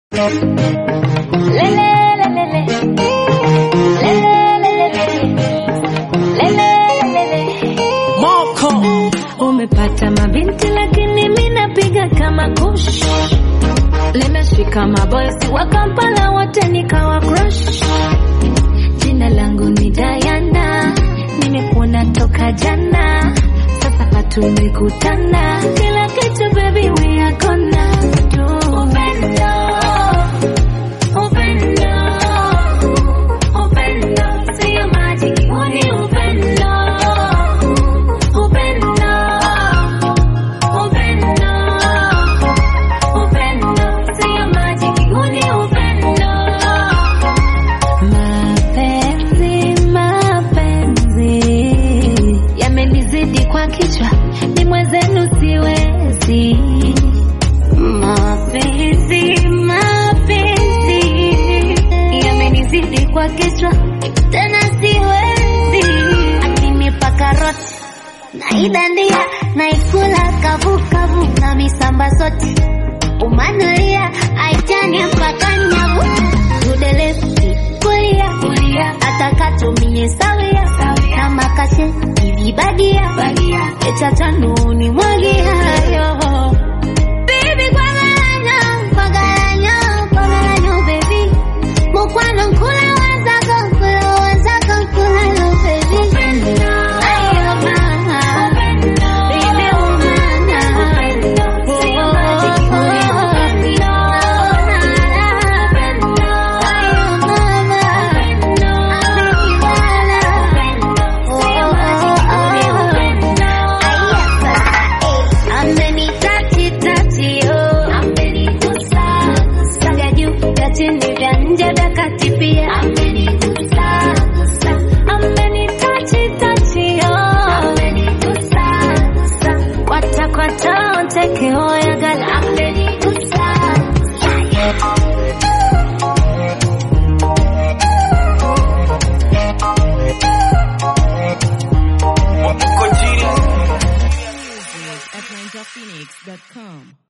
Moko Umepata mabinti lakini mi napiga kama kush, limeshika mabosi wa Kampala wote nikawa crush. Jina langu ni Diana, nimekuona toka jana, sasa patumekutana, kila kitu baby we are gonna do. Upendo, upendo, upendo, sio majiki, huu ni upendo. Upendo, upendo, upendo, sio majiki, huu ni upendo. Mapenzi, mapenzi yamenizidi kwa kichwa, ni mwenzenu siwezi. Mapenzi, mapenzi yamenizidi kwa kichwa, tena siwezi. Akinipa karoti naidandia, naikula kavukavu na misamba sote umanulia aitani mpaka nyavu tudelesi kulia kulia atakatumie sawia kama kashe ilibadia echatanu mwagi hayo Baby, kwagalanyo, kwagalanyo, kwagalanyo, baby. Mukwano nkula wenzako, nkula wenzako, nkula yo, baby. Ayo, mama. Baby, umana. Oh, oh, oh, Ayo, mama. Amenibana. Oh, oh, oh. Amenitati-tati, oh. Vya juu, vya chini, vya nje, vya kati pia. Amenitati-tati, oh. Kwata-kwata, onteke, oyagala. Moko Genius at ninjaphoenix.com.